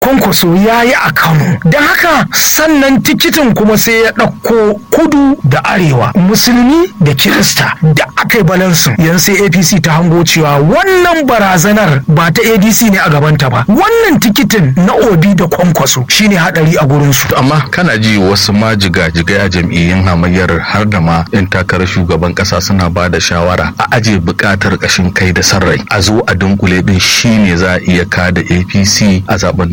kwankwaso ya yi a kano don haka sannan tikitin kuma sai ya ɗauko kudu da arewa musulmi da kirista da aka yi balansin yanzu sai apc ta hango cewa wannan barazanar ba ta adc ne a gabanta ba wannan tikitin na obi da kwankwaso shine hadari a gurinsu amma kana ji wasu ma jiga-jigai a jam'iyyun hamayyar har da ma 'yan takarar shugaban kasa suna ba da shawara a aje bukatar kashin kai da sarrai a zo a dunkule din shine za a iya kada apc a zaben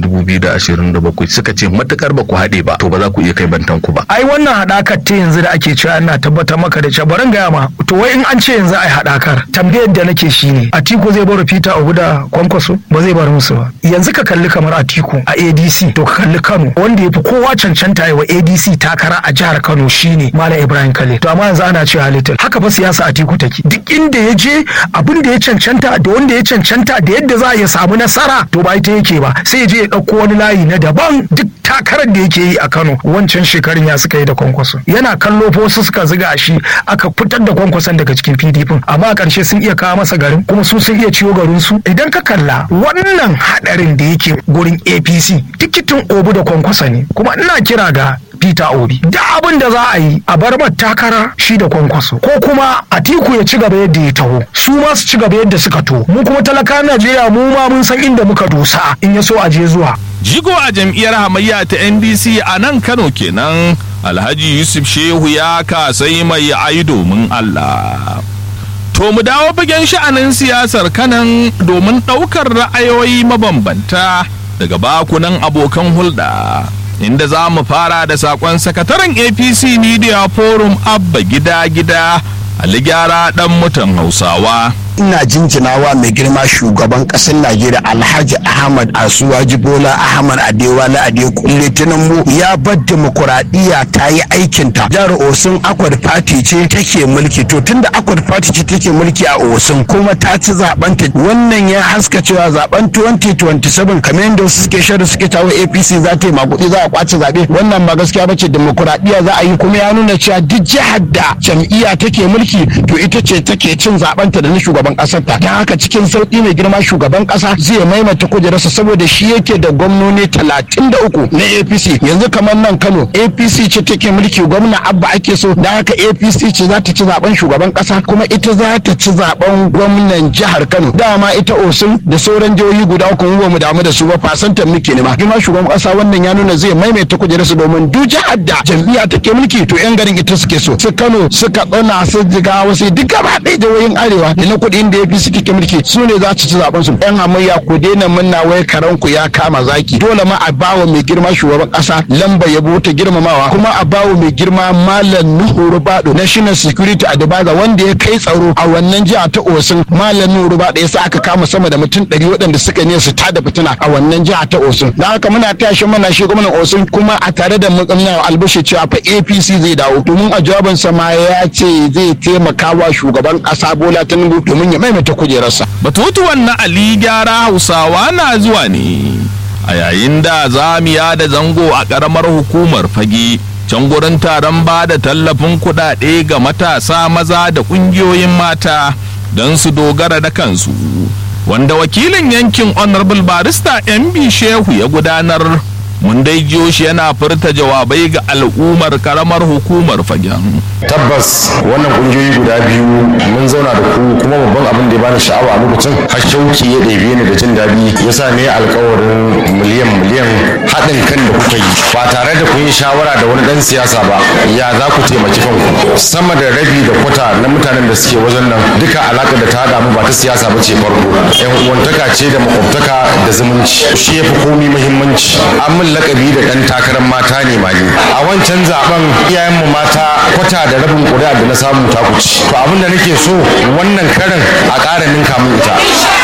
2027 suka ce matukar ba ku haɗe ba to ba za ku iya kai bantan ku ba ai wannan haɗakar ta yanzu da ake cewa ina tabbatar maka da cewa barin gaya ma to wai in an ce yanzu ai haɗakar tambayar da nake shine atiku zai bar peter obu da kwankwaso ba zai bar musu ba yanzu ka kalli kamar atiku a adc to ka kalli kano wanda ya fi kowa cancanta wa adc takara a jihar kano shine malam ibrahim kale to amma yanzu ana cewa little haka fa siyasa atiku take duk inda ya je abin da ya cancanta da wanda ya cancanta da yadda za a ya samu nasara to ba ita yake ba sai ya je ya ɗauko wani layi na daban duk takarar da yake yi a Kano wancan shekarun ya suka yi da kwankwaso yana kallo fa wasu suka ziga shi aka fitar da kwankwason daga cikin PDP amma a ƙarshe sun iya kawo masa garin kuma su sun iya ciwo garin su idan ka kalla wannan hadarin da yake gurin APC tikitin obu da kwankwasa ne kuma ina kira ga Peter Obi da abin da za a yi a bar takara shi da kwankwaso ko kuma Atiku ya ci gaba yadda ya taho su ma su ci gaba yadda suka to mu kuma talaka Najeriya mu ma mun san inda muka dosa in ya so a je zuwa Jigo a jam'iyyar hamayya ta NDC a nan Kano kenan Alhaji Yusuf Shehu ya kasai mai ai domin Allah. To mu dawo fagen sha'anin siyasar kanan domin ɗaukar ra'ayoyi mabambanta daga bakunan abokan hulɗa. Inda za mu fara da saƙon sakataren APC Media Forum Abba Gida Gida Ali Gyara ɗan mutan Hausawa. ina jinjinawa mai girma shugaban kasar najeriya alhaji ahmad asuwaji bola ahmad adewale adekunle tinubu ya bar demokuraɗiyya ta yi aikinta jihar osun akwad party ce take mulki to tunda akwad party ce take mulki a osun kuma ta ci zaben ta wannan ya haska cewa zaben 2027 kamar yadda wasu suke shirin suke tawo apc za ta yi makuɗi za a kwace zaɓe wannan ba gaskiya bace demokuraɗiyya za a yi kuma ya nuna cewa duk jihar da jam'iyya take mulki to ita ce take cin zaben ta da na shugaban shugaban kasar ta ta haka cikin sauki mai girma shugaban kasa zai maimaita kujerarsa saboda shi yake da gwamnoni talatin da uku na apc yanzu kamar nan kano apc ce take mulki gwamna abba ake so da haka apc ce za ta ci zaben shugaban kasa kuma ita za ta ci zaben gwamnan jihar kano dama ita osun da sauran jihohi guda uku mu ba mu damu da su ba fasantar muke nema girma shugaban kasa wannan ya nuna zai maimaita kujerarsa domin duk jihar da jam'iyya take mulki to yan garin ita suke so su kano suka tsana su jiga wasu duk gaba ɗaya jihohin arewa da na kuɗi da ya fi suke mulki su ne za su ci zaben su yan hamayya ku daina munna wai karan ku ya kama zaki dole ma a bawa mai girma shugaban kasa lamba yabo ta girmamawa kuma a bawa mai girma malam nuhu rubado national security advisor wanda ya kai tsaro a wannan jiha ta osun malam nuhu rubado ya sa aka kama sama da mutum ɗari waɗanda suka ne su tada fitina a wannan jiha ta osun da haka muna taya shi muna shi gwamnan osun kuma a tare da mukamna albashi cewa fa apc zai dawo domin a jawabinsa ma ya ce zai taimaka wa shugaban kasa bola tinubu domin ya maimaita kujerarsa. Batutuwan na Ali gyara Hausawa na zuwa ne a yayin da zamiya da zango a ƙaramar hukumar fage can gurin taron ba da tallafin kuɗaɗe ga matasa maza da ƙungiyoyin mata don su dogara da kansu. Wanda wakilin yankin Honorable Barista MB Shehu ya gudanar mun dai jiyo shi yana furta jawabai ga al'ummar karamar hukumar fagen. tabbas wannan kungiyoyi guda biyu mun zauna da ku kuma babban abin da ya bani sha'awa a lokacin har shauki ya ɗebe ni da jin daɗi ya sa ne alkawarin miliyan miliyan haɗin kan da kuka yi ba tare da kun yi shawara da wani ɗan siyasa ba ya za ku taimaki kanku sama da rabi da kwata na mutanen da suke wajen nan duka alaƙar da ta haɗa mu ba ta siyasa ba ce farko yan uwantaka ce da makwabtaka da zumunci shi ya fi komi muhimmanci an min lakabi da ɗan takarar mata ne ma ni a wancan zaben iyayenmu mata kwata da rabin ƙuri'a da na samu ta kuci to abin da nake so wannan karin a ƙara ninka min ita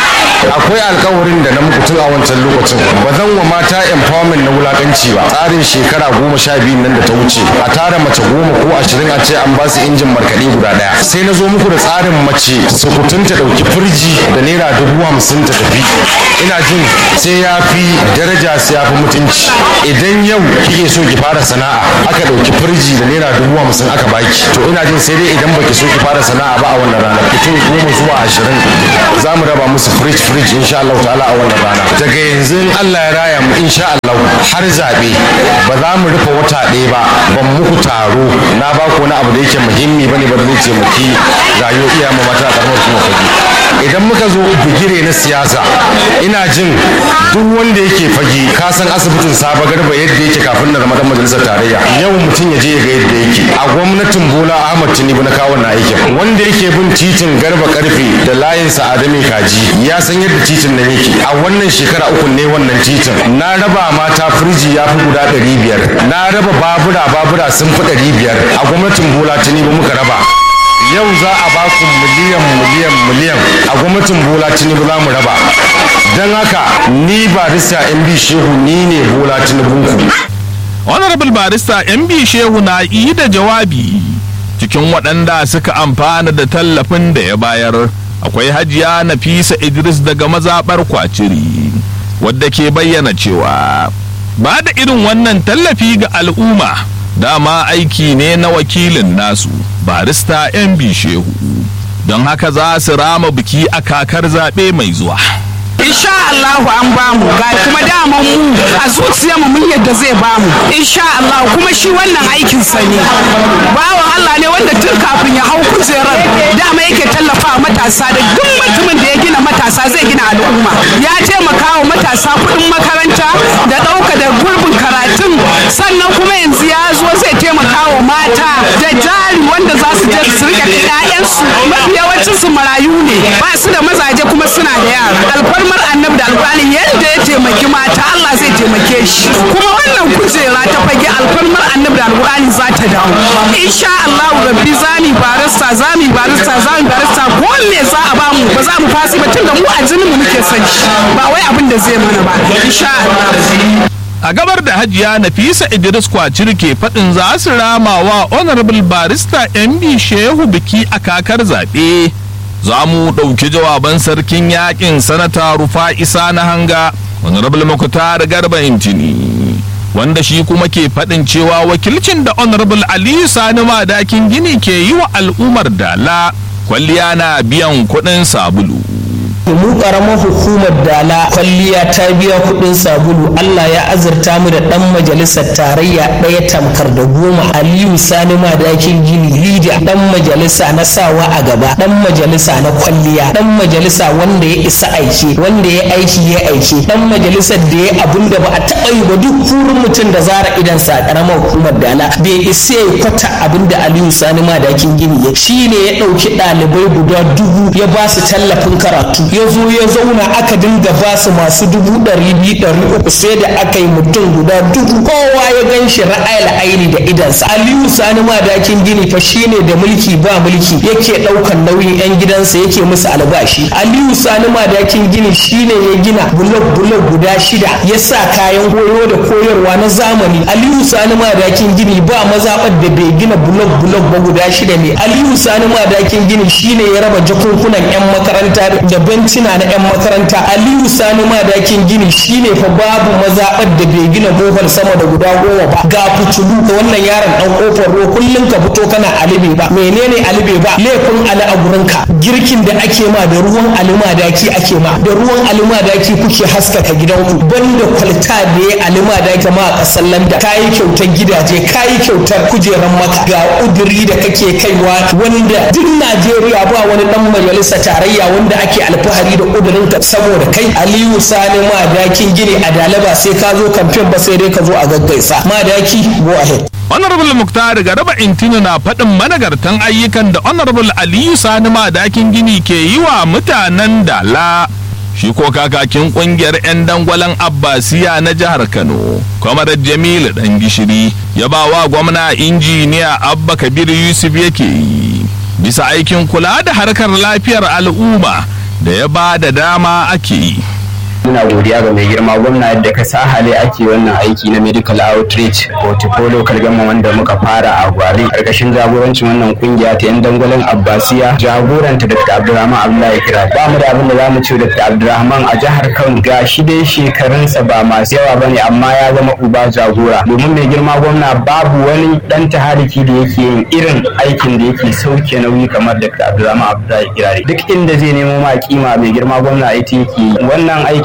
akwai alkawarin da na muku tun a wancan lokacin ba zan wa mata empowerment na wulakanci ba tsarin shekara goma sha biyu nan da ta wuce a tara mace goma ko ashirin a ce an ba su injin markaɗe guda ɗaya sai na zo muku da tsarin mace sukutun ta ɗauki firji da naira dubu hamsin ta tafi ina jin sai ya fi daraja sai ya fi mutunci idan yau kike so ki fara sana'a aka ɗauki firji da naira dubu hamsin aka baki to ina jin sai dai idan baki so ki fara sana'a ba a wannan ranar mutum goma zuwa ashirin za mu raba musu firij firij insha Allah ta'ala a wannan rana daga yanzu in Allah ya raya mu insha Allah har zaɓe ba za mu rufe wata ɗaya ba ban muku taro na ba ku wani abu da yake muhimmi bane ba da zai taimaki rayuwar iyayen mu mata a karamar kuma fage idan muka zo bigire na siyasa ina jin duk wanda yake fage ka san asibitin saba garba yadda yake kafin na zama dan majalisar tarayya yau mutum ya je ya ga yadda yake a gwamnatin bola ahmad tinubu na kawo na aikin wanda yake bin titin garba karfe da layin sa'adami kaji ya san yadda titin nan yake a wannan shekara uku ne wannan titin na raba mata firji ya fi guda ɗari biyar na raba babura babura sun fi ɗari biyar a gwamnatin bola tinubu muka raba yau za a ba ku miliyan miliyan miliyan a gwamnatin bola tinubu za mu raba don haka ni barista mb shehu ni ne bola tinubu ku honorable barista mb shehu na yi da jawabi cikin waɗanda suka amfana da tallafin da ya bayar akwai hajiya nafisa idris daga mazaɓar kwaciri wadda ke bayyana cewa ba da irin wannan tallafi ga al'umma dama aiki ne na wakilin nasu barista mb shehu don haka za su rama biki a kakar zaɓe mai zuwa insha Allahu an bamu ga kuma daman mu a zuciyarmu mun yadda zai bamu insha Allah kuma shi wannan aikin sa ne bawan Allah ne wanda tun kafin ya hau kujerar dama yake tallafa matasa da duk mutumin da ya gina matasa zai gina al'umma ya taimaka wa matasa kuɗin makaranta da ɗauka da gurbin karatun sannan kuma yanzu ya zo zai taimaka wa mata da jari wanda za su je su rika ƴaƴansu mafi yawancin su marayu ne ba su da mazaje kuma suna da yara alfarmar annabi da alƙur'ani yadda ya taimaki mata Allah zai taimake shi kuma wannan kujera ta fage alfarmar annabi da alƙur'ani za ta dawo insha Allah rabbi zami barista zami barista zami barista ko me za a bamu ba za mu fasi ba tunda mu a jinin mu muke son shi ba wai abin da zai mana ba insha Allah a gabar da hajiya nafisa idris kwacir ke faɗin za su rama wa honorable barista mb shehu biki a kakar zaɓe za mu ɗauki jawaban sarkin yakin sanata rufa isa na hanga honorable makutar garba intini wanda shi kuma ke faɗin cewa wakilcin da honorable aliyu sani madakin gini ke yi wa al'ummar dala kwalliya na biyan kuɗin sabulu mu karamar hukumar dala kwalliya ta biya kudin sabulu Allah ya azurta mu da dan majalisar tarayya ɗaya tamkar da goma Aliyu Sani Madakin Gini Lida dan majalisa na sawa a gaba dan majalisa na kwalliya dan majalisa wanda ya isa aiki wanda ya aiki ya aiki dan majalisar da ya abun da ba a taɓa yi ba duk kurin mutum da zara idan sa karamar hukumar dala bai isa ya kwata abin da Aliyu Sani Madakin Gini ya shi ne ya ɗauki ɗalibai guda dubu ya ba su tallafin karatu ya zo ya zauna aka dinga ba su masu dubu ɗari biyu ɗari uku sai da aka yi mutum guda dubu kowa ya gan shi ra'ayil aini da idansa aliyu sani madakin gini fa shine da mulki ba mulki yake ɗaukan nauyin yan gidansa yake musu albashi aliyu sani madakin gini shine ya gina bulok bulok guda shida ya sa kayan koyo da koyarwa na zamani aliyu sani madakin gini ba mazaɓar da bai gina bulok bulok ba guda shida ne aliyu sani madakin gini shine ya raba jakunkunan yan makaranta da bencina na 'yan makaranta aliyu sani madakin gini shine fa babu mazaɓar da bai gina bohol sama da guda goma ba ga fitulu ka wannan yaron dan kofar ruwa kullum ka fito kana alibe ba menene alibe ba laifin ali a gurinka girkin da ake ma da ruwan alimadaki ake ma da ruwan alimadaki kuke haskaka gidanku banda kwalta da ya alimadaki ma a ƙasar landa kayi kyautar gidaje kayi kyautar kujeran maka ga udiri da kake kaiwa wanda duk najeriya ba wani dan majalisa tarayya wanda ake alfahari da kudurinka saboda kai aliyu sani madakin gini a dalaba sai ka zo kamfen ba sai dai ka zo a gaggaisa madaki go ahead honorable muktar garaba intini na faɗin managartan ayyukan da honorable aliyu sani madakin gini ke yi wa mutanen dala shi ko kakakin kungiyar 'yan dangwalen abbasiya na jihar kano kwamar jamilu dan gishiri ya ba wa gwamna injiniya abba kabir yusuf yake yi bisa aikin kula da harkar lafiyar al'umma da ya ba da dama ake yi muna godiya ga mai girma gwamna yadda ka sa hali ake wannan aiki na medical outreach portfolio kalgama wanda muka fara a gwari karkashin jagorancin wannan kungiya ta yan dangwalen abbasiya jagoranta dr abdurrahman abdullahi kira ba mu da abin da zamu ce dr abdurrahman a jihar kano ga shi dai shekarunsa ba masu yawa bane amma ya zama uba jagora domin mai girma gwamna babu wani dan tahariki da yake yin irin aikin da yake sauke nauyi kamar dr abdurrahman abdullahi kirari duk inda zai nemo ma kima mai girma gwamna ita yake wannan aiki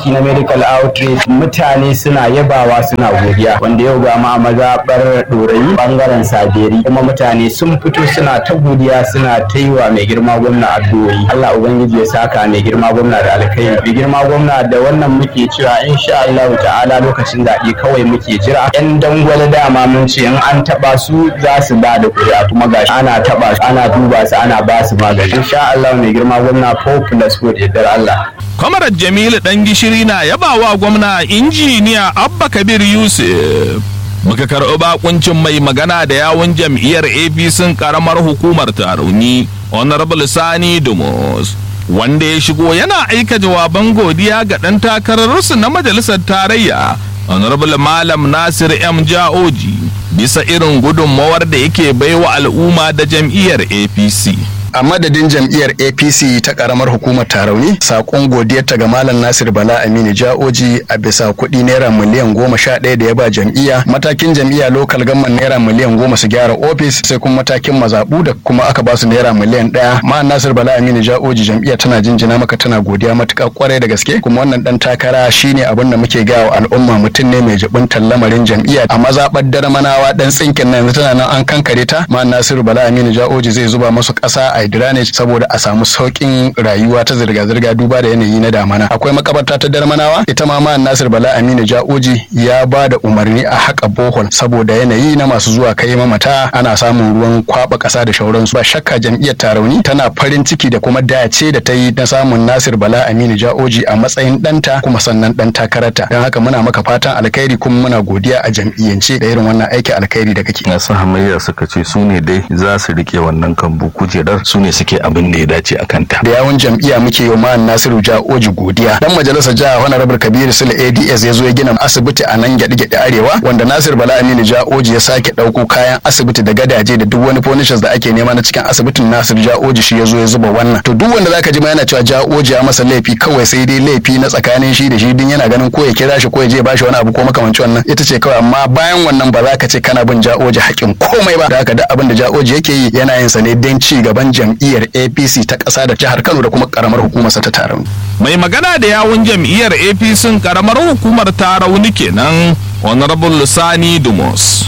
aiki na medical outreach mutane suna yabawa suna godiya wanda yau ga ma mazaɓar ɗorayi ɓangaren saberi kuma mutane sun fito suna ta godiya suna ta yi wa mai girma gwamna addu'o'i Allah ubangiji ya saka mai girma gwamna da alkhairi mai girma gwamna da wannan muke cewa insha Allah ta'ala lokacin zaɓe kawai muke jira yan dangwale dama mun ce in an taɓa su za su ba da kuri'a kuma gashi ana taɓa su ana duba su ana ba su magani insha Allah mai girma gwamna 4 plus 4 da Allah Kwamarar Jamilu ɗan gishiri na yabawa gwamna injiniya Abba Kabir Yusuf. Muka karɓi bakuncin mai magana da yawun jam'iyyar APC karamar hukumar Tarauni, Honorable Sani Dumus. Wanda ya shigo yana aika jawaban godiya ga ɗan takararsu na majalisar tarayya, Honorable Malam Nasir M. Ja'oji, bisa irin gudunmawar da yake baiwa al'umma da jam'iyyar APC. a madadin jam'iyyar apc ta karamar hukumar tarauni sakon godiyarta ga malam nasir bala aminu ja'oji a bisa kuɗi naira miliyan goma sha ɗaya da ya ba jam'iyya matakin jam'iyya lokal gamman naira miliyan goma su gyara ofis sai kuma matakin mazaɓu da kuma aka ba su naira miliyan ɗaya malam nasir bala aminu ja'oji jam'iyya tana jinjina maka tana godiya matuƙa kwarai da gaske kuma wannan ɗan takara shine abin da muke gawa al'umma mutum ne mai jibintar lamarin jam'iyya a mazaɓar darmanawa ɗan tsinkin nan yanzu tana nan an kankare ta malam nasiru bala aminu ja'oji zai zuba masu ƙasa a drainage saboda a samu sauƙin rayuwa ta zirga-zirga duba da yanayi na damana akwai makabarta ta darmanawa ita ma ma nasir bala aminu ja'oji ya ba da umarni a haƙa bohol saboda yanayi na masu zuwa kai mamata ana samun ruwan kwaba ƙasa da shauransu ba shakka jam'iyyar tarauni tana farin ciki da kuma dace da ta yi na samun nasir bala aminu ja'oji a matsayin ɗanta kuma sannan ɗan takararta don haka muna maka fatan alkhairi kuma muna godiya a jam'iyyance da irin wannan aikin alkhairi da kake. masu hamayya suka ce su ne dai za su rike wannan kambu kujerar su ne suke abin da ya dace a kanta. da yawun jam'iyya muke yi ma Nasiru Ja'oji godiya dan majalisar jiha Honorable Kabiru Sule ADS ya zo ya gina asibiti a nan gyaɗe-gyaɗe arewa wanda Nasir Bala Aminu Ja'oji ya sake ɗauko kayan asibiti da gadaje da duk wani furnitures da ake nema na cikin asibitin Nasir Ja'oji shi ya zo ya zuba wannan to duk wanda zaka ji ma yana cewa Ja'oji ya masa laifi kawai sai dai laifi na tsakanin shi da shi din yana ganin ko ya kira shi ko ya je bashi wani abu ko makamancin wannan ita ce kawai amma bayan wannan ba za ka ce kana bin Ja'oji haƙin komai ba da haka duk abin da Ja'oji yake yi yana yin sa ne don ci gaban jam'iyyar APC ta ƙasa da jihar Kano da kuma ƙaramar hukumar sa ta Tarauni. Mai magana da yawun jam'iyyar APC karamar hukumar Tarauni kenan Honorable Sani Dumus.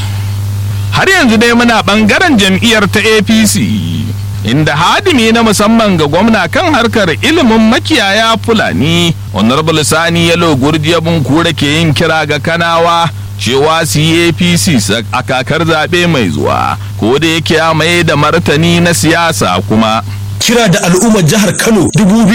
Har yanzu dai muna bangaren jam'iyyar ta APC inda hadimi na musamman ga gwamna kan harkar ilimin makiyaya Fulani Honorable Sani Yalo Gurjiya Bunkure ke yin kira ga Kanawa cewa su yi apc a kakar zaɓe mai zuwa ko da yake ya mai da martani na siyasa kuma kira da al'ummar jihar Kano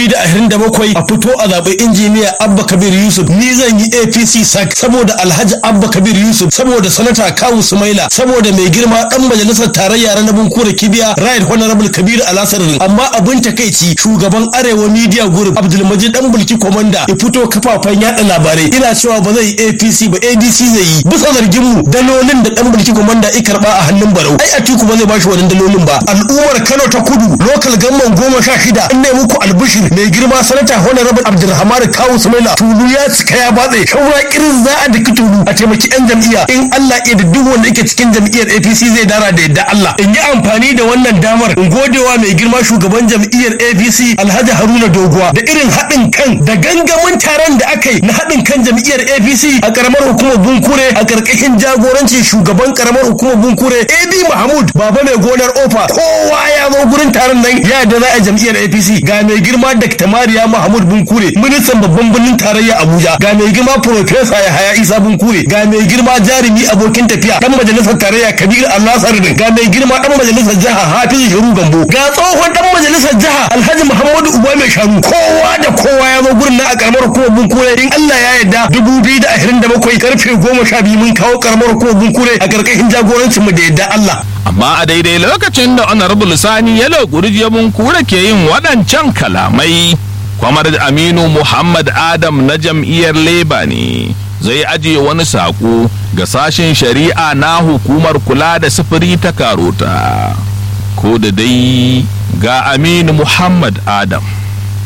2027 a fito a zaɓi injiniya Abba Kabir Yusuf ni zan yi APC sak saboda Alhaji Abba Kabir Yusuf saboda sanata Kawu Sumaila saboda mai girma dan majalisar tarayya na Bunkure Kibiya Right Honorable Kabir Alasarin amma abin takeici shugaban Arewa Media Group Abdulmajid dan Bulki Komanda ya fito kafafen yada labarai ina cewa ba zai yi APC ba ADC zai yi bisa zargin mu dalolin da dan Bulki Komanda ya karba a hannun Barau ai Atiku ba zai bashi wannan dalolin ba al'ummar Kano ta Kudu local gamman goma sha shida in ne muku albishir mai girma sanata honorable abdulrahman kawu sumaila tulu ya cika ya batse shaura kirin za a daki tulu a taimaki yan jam'iyya in allah ya da duk wanda yake cikin jam'iyyar apc zai dara da yadda allah in yi amfani da wannan damar in godewa mai girma shugaban jam'iyyar apc alhaji haruna doguwa da irin haɗin kan da gangamin taron da aka yi na haɗin kan jam'iyyar apc a karamar hukumar bunkure a ƙarƙashin jagorancin shugaban karamar hukumar bunkure ab mahmud baba mai gonar ofa kowa ya zo gurin taron nan ya da za a jam'iyyar APC ga mai girma Dr. Mariya Mahmud Bunkure ministan babban birnin tarayya Abuja ga mai girma Professor Yahaya Isa Bunkure ga mai girma jarumi abokin tafiya dan majalisar tarayya Kabir Allah Sardin ga mai girma dan majalisar jiha Hafizu Shiru Gambo ga tsohon dan majalisar jiha Alhaji Muhammadu Uba mai shanu kowa da kowa ya zo gurin nan a karamar hukumar Bunkure in Allah ya yarda 2027 karfe 12 mun kawo karamar hukumar Bunkure a karkashin jagorancin mu da yadda Allah amma a daidai lokacin da honorable sani yalo gurjiyabun kura ke yin waɗancan kalamai kwamar aminu muhammad adam na jam'iyyar leba ne zai ajiye wani saƙo ga sashen shari'a na hukumar kula da sufuri ta karota ko da dai ga aminu muhammad adam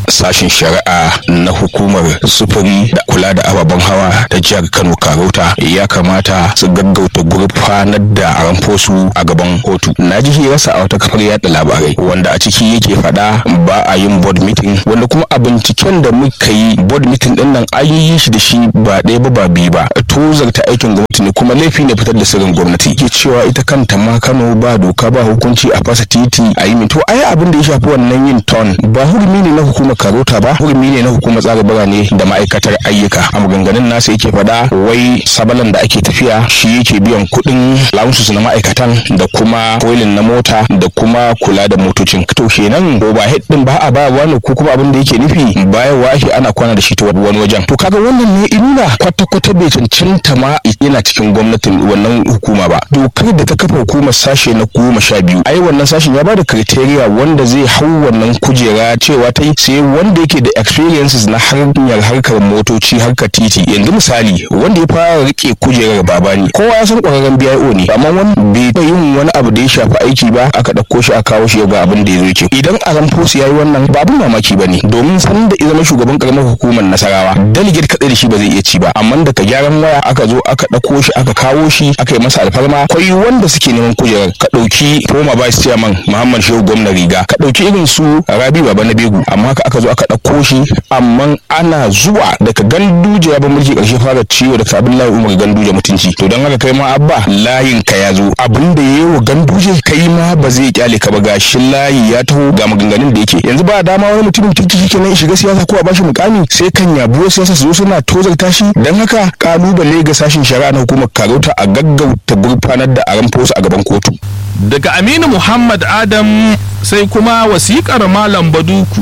sashen shari'a na hukumar sufuri da kula da ababen hawa ta jihar kano karota ya kamata su gaggauta gurfanar da ramfosu a gaban kotu na ji hirarsa a wata kafar yada labarai wanda a ciki yake faɗa ba a yin board meeting wanda kuma a binciken da muka yi board meeting din nan an yi shi da shi ba ɗaya ba ba biyu ba tozarta aikin gwamnati ne kuma laifi ne fitar da sirrin gwamnati ke cewa ita kanta ma kano ba doka ba hukunci a fasa titi a yi to ai abin da ya shafi wannan yin ton ba hurumi ne na hukumar karota ba hurumi ne na hukumar tsara birane da ma'aikatar ayyuka a maganganun nasa yake faɗa wai sabalan da ake tafiya shi yake biyan kuɗin launsus na ma'aikatan da kuma koilin na mota da kuma kula da motocin to kenan overhead din ba a ba wani ko kuma abin da yake nufi bayan wahi ana kwana da shi ta wani wajen to kaga wannan ne inuna kwata-kwata bai cancanta ma yana cikin gwamnatin wannan hukuma ba dokar da ta kafa hukumar sashe na goma sha biyu ai wannan sashen ya bada criteria wanda zai hau wannan kujera cewa ta yi sai wanda yake da experiences na hanyar harkar motoci harkar titi yanzu misali wanda ya fara rike kujerar babani kowa ya san kwararren BIO ne amma wani bai yin wani abu da ya shafi aiki ba aka ɗauko shi a kawo shi ga abin da ya zo yake idan aramfos ya yi wannan ba abin mamaki ba ne domin san da ya zama shugaban karamar hukumar nasarawa delegate kaɗai da shi ba zai iya ci ba amma daga gyaran waya aka zo aka ɗauko shi aka kawo shi aka yi masa alfarma kwai wanda suke neman kujerar ka ɗauki former vice chairman muhammad shehu gwamna riga ka ɗauki irin su rabi baba na begu amma haka aka zo aka ɗauko shi amma ana zuwa daga ganduje ya ba mulki ƙarshe fara ciwo da abdullahi umar ganduje mutunci to don haka kai ma abba layin ka ya zo abin da ya yi wa ganduje kai ma ba zai kyale ka ba gashin layi ya taho ga maganganun da yake yanzu ba dama wani mutumin kirki shi kenan shiga siyasa ko a bashi mukami sai kan yabuwar siyasa su zo suna tozarta shi don haka kalubale ga sashen shari'a na hukumar karauta a gaggauta gurfanar da aran fosu a gaban kotu daga aminu muhammad adam sai kuma wasikar malam baduku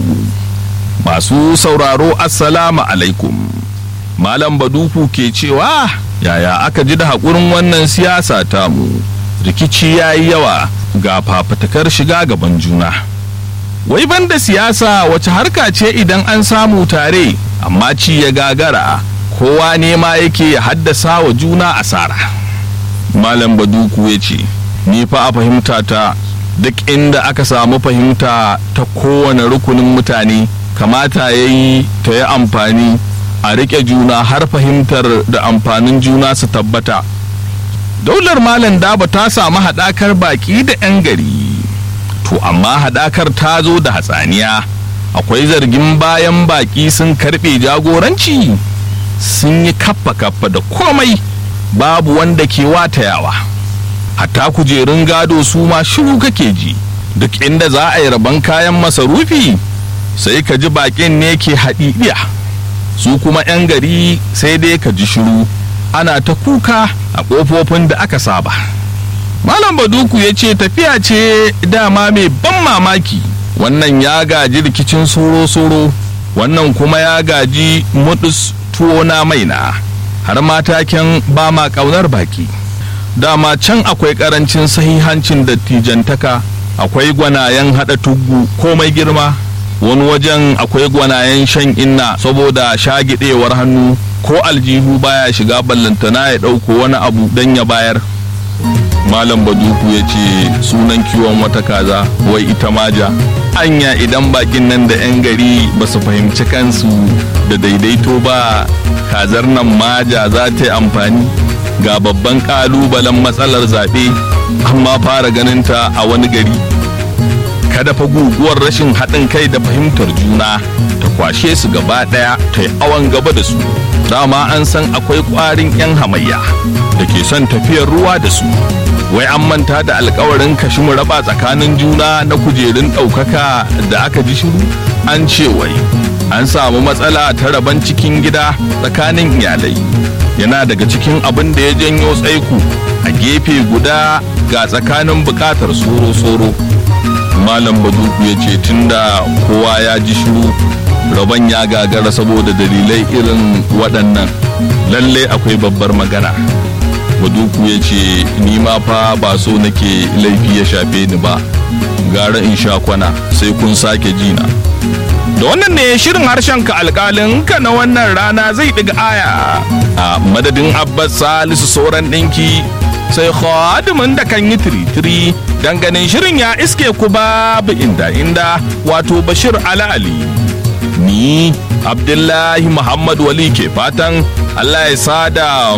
masu sauraro assalamu alaikum malam baduku ke cewa yaya aka ji da haƙurin wannan siyasa tamu rikici ya yi yawa ga fafatakar shiga gaban juna wai banda siyasa wace harka ce idan an samu tare amma ci ya gagara kowa nema yake ya haddasa wa juna asara malam baduku ya ce ni fa a fahimta ta duk inda aka samu fahimta ta kowane rukunin mutane kamata ya yi ta yi amfani a riƙe juna har fahimtar da amfanin juna su tabbata daular malam daba ta samu haɗakar baƙi da 'yan gari to amma haɗakar ta zo da hatsaniya akwai zargin bayan baƙi sun karɓe jagoranci sun yi kaffa-kaffa da komai babu wanda ke watayawa hatta kujerun gado su ma shiru kake ji duk inda za a yi rabon kayan masarufi sai ka ji baƙin ne ke haɗiɗiya su kuma 'yan gari sai dai ka ji shiru ana ta kuka a ƙofofin da aka saba malam baduku ya ce tafiya ce dama mai ban mamaki wannan ya gaji rikicin soro-soro wannan kuma ya gaji mudus tuwo na maina har mataken ba ma ƙaunar baki dama can akwai ƙarancin sahihancin dattijantaka akwai gwanayen haɗa tuggu komai girma wani wajen akwai gwanayen shan inna saboda shagidewar hannu ko aljihu baya shiga ballantana ya ɗauko wani abu don ya bayar malam baduku ya ce sunan kiwon wata kaza wai ita maja anya idan bakin nan da 'yan gari ba su fahimci kansu da daidaito ba kazar nan maja za ta yi amfani ga babban kalubalen matsalar zaɓe amma fara ganinta a wani gari kada fa guguwar rashin haɗin kai da fahimtar juna ta kwashe su gaba ɗaya ta yi awon gaba da su dama an san akwai ƙwarin 'yan hamayya da ke son tafiyar ruwa da su wai an manta da alkawarin kashi mu raba tsakanin juna na kujerun ɗaukaka da aka ji shiru an ce wai an samu matsala ta raban cikin gida tsakanin iyalai yana daga cikin abin da ya janyo tsaiko a gefe guda ga tsakanin bukatar soro-soro malam baduku ya ce tunda kowa ya ji shiru rabon ya gagara saboda dalilai irin waɗannan lalle akwai babbar magana baduku ya ce ni ma fa ba so nake laifi ya shafe ni ba gara in sha kwana sai kun sake jina da wannan ne shirin harshen ka alkalin ka na wannan rana zai ɗiga aya a madadin abbas salisu sauran ɗinki sai khadimin da kan yi tiritiri dan ganin shirin ya iske ku babu inda inda wato bashir ala ali ni abdullahi muhammad wali ke fatan allah ya sada